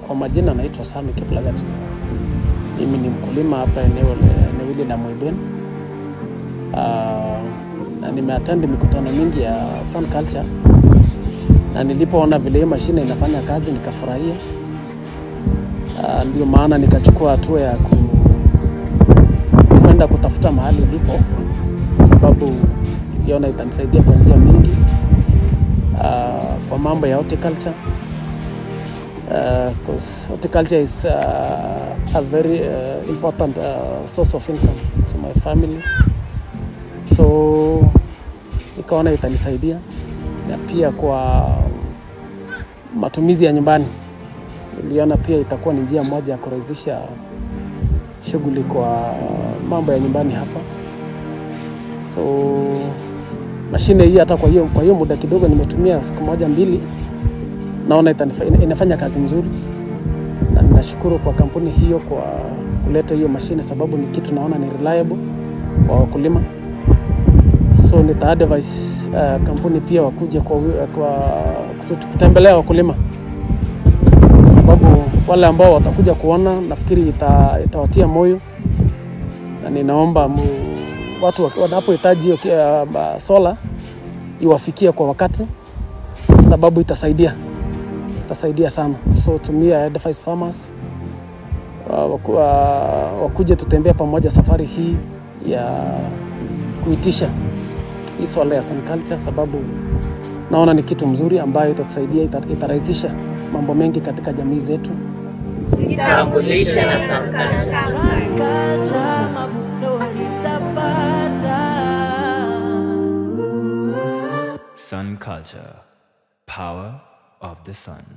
Kwa majina naitwa Sami Kiplagat. Mimi ni mkulima hapa eneo le- eneo hili la Moiben. Ah, na nimeattend mikutano mingi ya Sun Culture na nilipoona vile hii mashine inafanya kazi nikafurahia. Ah, ndio maana nikachukua hatua ya ku, kwenda kutafuta mahali ilipo, sababu niliona itanisaidia kwa njia mingi ah, kwa mambo ya horticulture because horticulture is uh, a very uh, important uh, source of income to my family so nikaona itanisaidia na pia kwa matumizi ya nyumbani niliona pia itakuwa ni njia moja ya kurahisisha shughuli kwa mambo ya nyumbani hapa so mashine hii hata kwa hiyo kwa hiyo muda kidogo nimetumia siku moja mbili naona itanifa- ina- inafanya kazi mzuri na ninashukuru kwa kampuni hiyo kwa kuleta hiyo mashine sababu ni kitu naona ni reliable kwa wakulima so nita advise uh, kampuni pia wakuje kwa, wi- kwa kutu- kutembelea wakulima sababu wale ambao watakuja kuona nafikiri ita, itawatia moyo na ninaomba mu, watu wa- wanapohitaji hiyo ki- uh, sola iwafikie kwa wakati sababu itasaidia itasaidia sana so tumia advise farmers wa- waku- wa- wakuje tutembea pamoja safari hii ya kuitisha hii swala ya Sun Culture sababu naona ni kitu mzuri ambayo itatusaidia ita- itarahisisha mambo mengi katika jamii zetu Jitambulishe na Sun Culture. Kacha mavuno nitapata. Sun Culture, power of the sun.